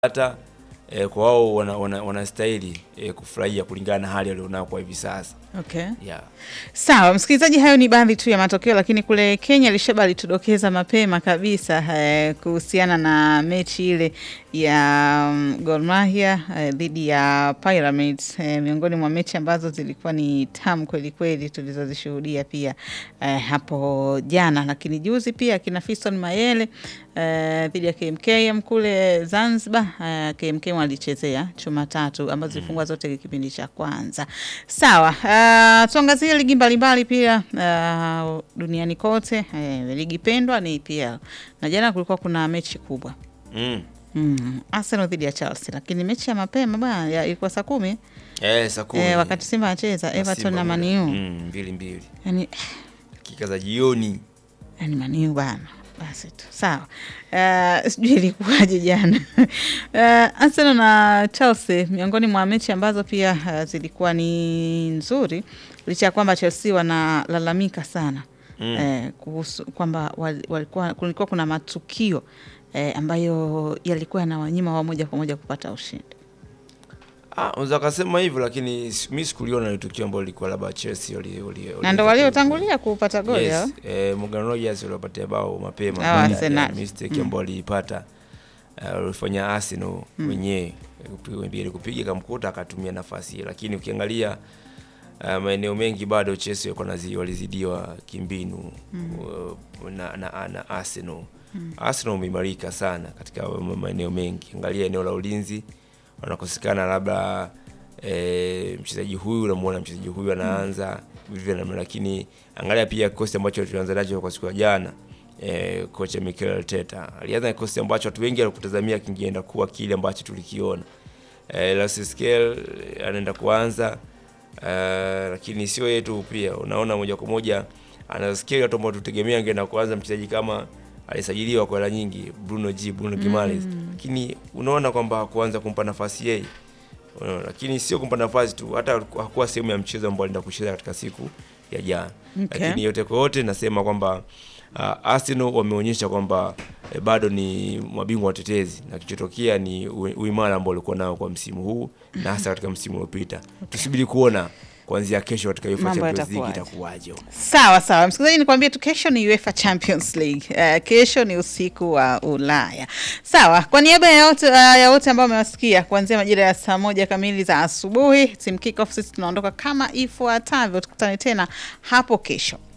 hata eh, kwa wao wanastahili wana, wana eh, kufurahia kulingana na hali walionao kwa hivi sasa. Okay. Yeah. Sawa, msikilizaji, hayo ni baadhi tu ya matokeo, lakini kule Kenya Lisheba alitudokeza mapema kabisa eh, kuhusiana na mechi ile ya um, Gor Mahia eh, dhidi ya Pyramids eh, miongoni mwa mechi ambazo zilikuwa ni tamu kweli kweli tulizozishuhudia pia eh, hapo jana, lakini juzi pia kina Fiston Mayele eh, dhidi ya KMKM kule Zanzibar eh, KMKM walichezea chuma tatu ambazo zilifungwa zote kipindi cha kwanza. Sawa, uh, tuangazie ligi mbalimbali pia uh, duniani kote eh, ligi pendwa ni EPL na jana kulikuwa kuna mechi kubwa Mm. mm, Arsenal dhidi ya Chelsea, lakini mechi ya mapema bwana ya- ilikuwa saa kumi Eh, saa kumi. eh, wakati Simba anacheza Everton Simba na moja. Man U Mm, mbili mbili. yani Dakika za jioni. yani Man U bana basi tu sawa. Uh, sijui ilikuwaje jana uh, Arsenal na Chelsea miongoni mwa mechi ambazo pia uh, zilikuwa ni nzuri licha ya kwamba Chelsea wanalalamika sana Mm. eh, kuhusu kwamba wal- walikuwa kulikuwa kuna matukio eh, ambayo yalikuwa yanawanyima wao moja kwa moja kupata ushindi. Ah, unaweza kusema hivyo lakini s- mimi sikuliona ile tukio ambalo lilikuwa labda Chelsea wali wali Na ndo waliotangulia kupata goli hao. Yes, eh, Morgan Rogers walipatia bao mapema Hao baada ya Arsenal. mistake ambayo waliipata uh, walifanya Arsenal wenyewe kupiga kupiga kamkuta akatumia nafasi hiyo, lakini ukiangalia uh, maeneo mengi bado Chelsea walikuwa nazi- walizidiwa kimbinu uh, na, na, na Arsenal. Arsenal umeimarika sana katika ma- maeneo mengi, angalia eneo la ulinzi wanakosekana labda e, mchezaji huyu unamuona mchezaji huyu anaanza vivyo namna, lakini angalia pia kikosi ambacho tulianza nacho kwa siku ya jana. E, kocha Mikel Arteta alianza na kikosi ambacho watu wengi walikutazamia kingeenda kuwa kile ambacho tulikiona. E, Lascelles anaenda kuanza Uh, lakini sio yeye tu, pia unaona moja kwa moja ana skill watu ambao tutegemea angeenda kuanza mchezaji kama alisajiliwa kwa hela nyingi Bruno G Bruno Gimares, lakini unaona kwamba hakuanza kumpa nafasi yeye Unaona, lakini sio kumpa nafasi tu, hata hakuwa sehemu ya mchezo ambao alienda kucheza katika siku ya jana. Okay. Lakini yote kwa yote nasema kwamba uh, Arsenal wameonyesha kwamba eh, bado ni mabingwa watetezi na kichotokea ni u- uimara ambao walikuwa nao kwa msimu huu na hasa katika msimu uliopita. Tusubiri kuona kuanzia kesho katika UEFA Mambo Champions League yatakuwaje. itakuwaje. Sawa sawa, msikilizaji, nikwambie tu kesho ni UEFA Champions League. Uh, kesho ni usiku wa Ulaya. Sawa, kwa niaba ya wote uh, ya wote ambao wamewasikia kuanzia majira ya saa moja kamili za asubuhi, team kickoff, sisi tunaondoka kama ifuatavyo. Tukutane tena hapo kesho.